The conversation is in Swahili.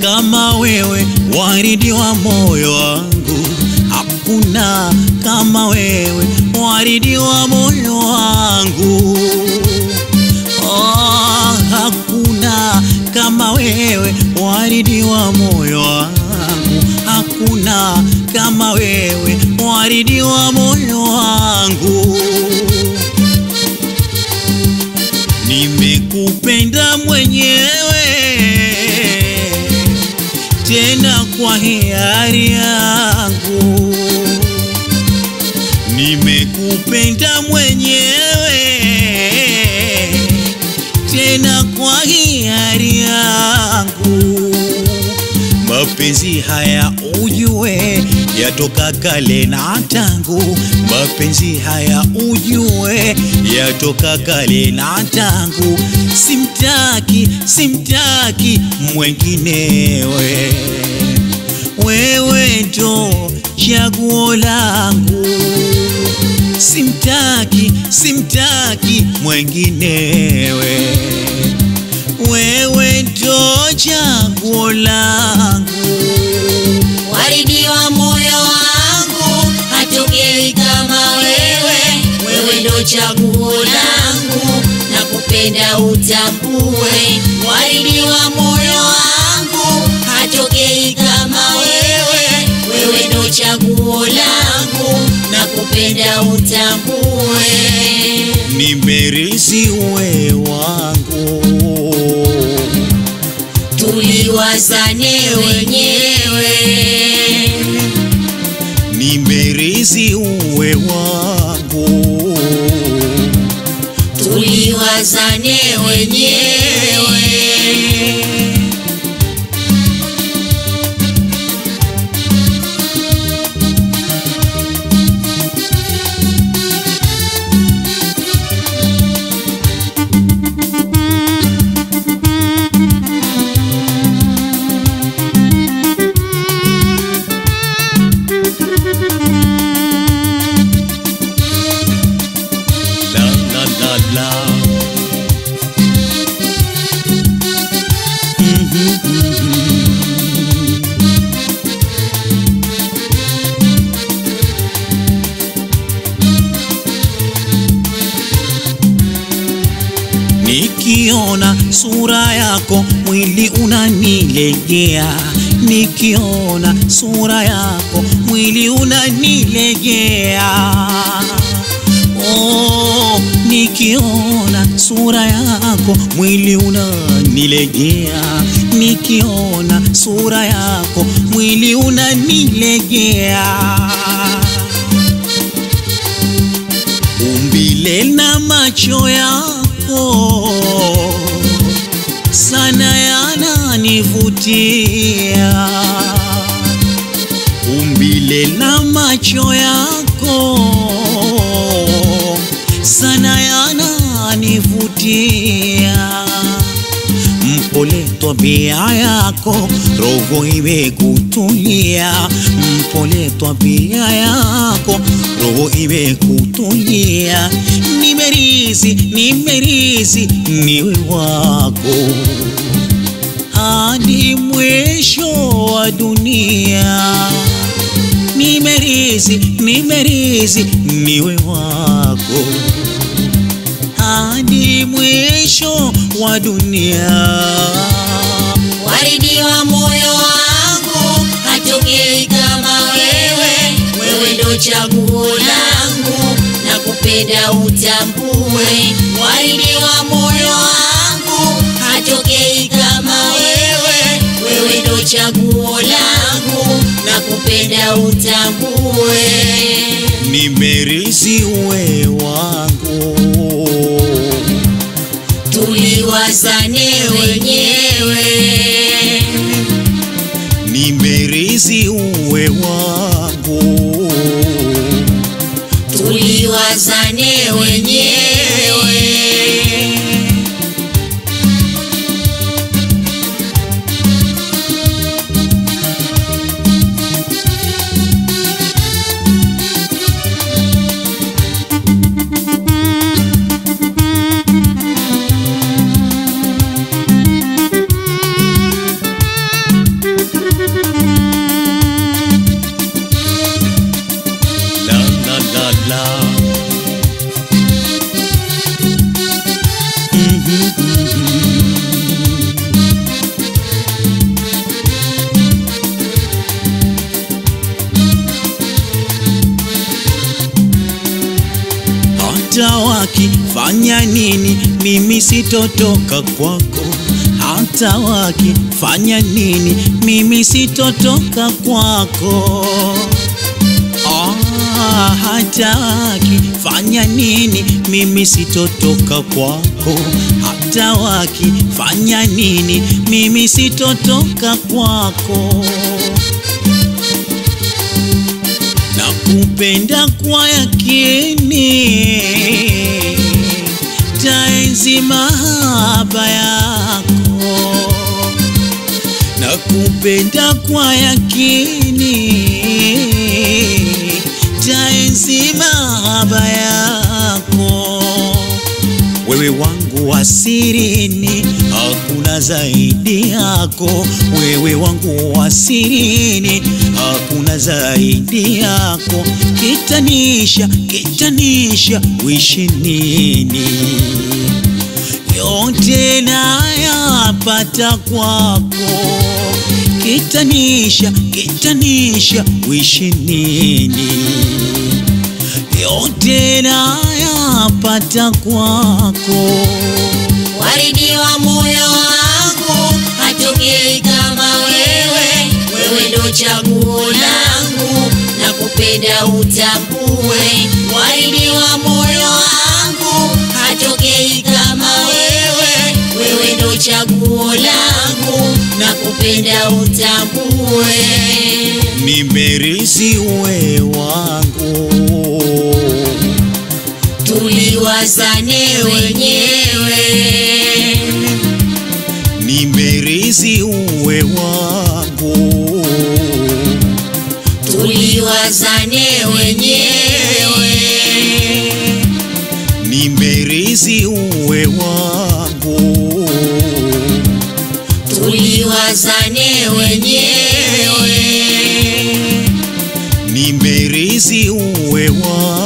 kama wewe, waridi wa moyo wangu. Hakuna kama wewe, waridi wa moyo wangu. Oh, hakuna kama wewe, waridi wa moyo wangu. Hakuna kama wewe, waridi wa moyo wangu. Nimekupenda mwenyewe tena kwa hiari yangu. Nimekupenda mwenyewe tena kwa hiari yangu. Mapenzi haya ujue yatoka kale na tangu. Mapenzi haya ujue yatoka kale na tangu. Simtaki, simtaki mwenginewe, wewe ndo chaguo langu. Simtaki, simtaki mwenginewe, wewe ndo chaguo langu. Waridi wa moyo wangu, hatokei kama wewe, wewe ndo chaguo langu, na kupenda utambue. Waridi wa moyo wangu, hatokei kama wewe, wewe ndo chaguo langu, na kupenda utambue. Nimerisi we wangu Tuliwazane wenyewe Nimerisi uwe wangu tuliwazane wenyewe. La la la la Mhm, mhm. Nikiona sura yako mwili unanilegea, nikiona sura yako mwili unanilegea. Oh, nikiona sura yako mwili unanilegea, nikiona sura yako mwili unanilegea. Umbile na macho yako sana yananivutia, umbile na macho yako sana yananivutia. Mpole tabia yako, roho imekutulia. Mpole tabia yako, roho imekutulia. Nimerizi, nimerizi, niwe wako hadi mwisho wa dunia. Nimerizi, nimerizi, niwe wako hadi mwisho wa dunia. Waridi wa moyo wangu, hatokei kama wewe, wewe ndo chaguo langu, na kupenda utambue. Waridi wa moyo wangu, hatokei kama wewe, wewe ndo chaguo langu, na kupenda utambue. Nimerizi uwe wangu Tuliwazane wenyewe nimerizi uwe wangu tuliwazane wenyewe. Mola. Mhm, mhm. hata wakifanya nini, mimi sitotoka kwako. Hata wakifanya nini, mimi sitotoka kwako. Ah, hata wakifanya nini, mimi sitotoka kwako. Hata wakifanya nini, mimi sitotoka kwako. Nakupenda kwa yakini, taenzi mahaba yako. Nakupenda kwa yakini, taenzi mahaba yako. Wewe wangu wa sirini, hakuna zaidi yako. Wewe wangu wa sirini, hakuna zaidi yako. Kitanisha, kitanisha, wishi nini? Yote nayapata kwako. Kitanisha, kitanisha, wishi nini? yote nayapata kwako. Waridi wa moyo wangu hatokei kama wewe, wewe ndo chaguo langu na kupenda utambue. Waridi wa moyo wangu hatokei kama wewe, wewe ndo chaguo langu na kupenda utambue. Nimerisi uwe wangu, Tuliwazane wenyewe nimerisi uwe wangu, tuliwazane wenyewe nimerisi uwe wangu, tuliwazane wenyewe nimerisi uwe wangu.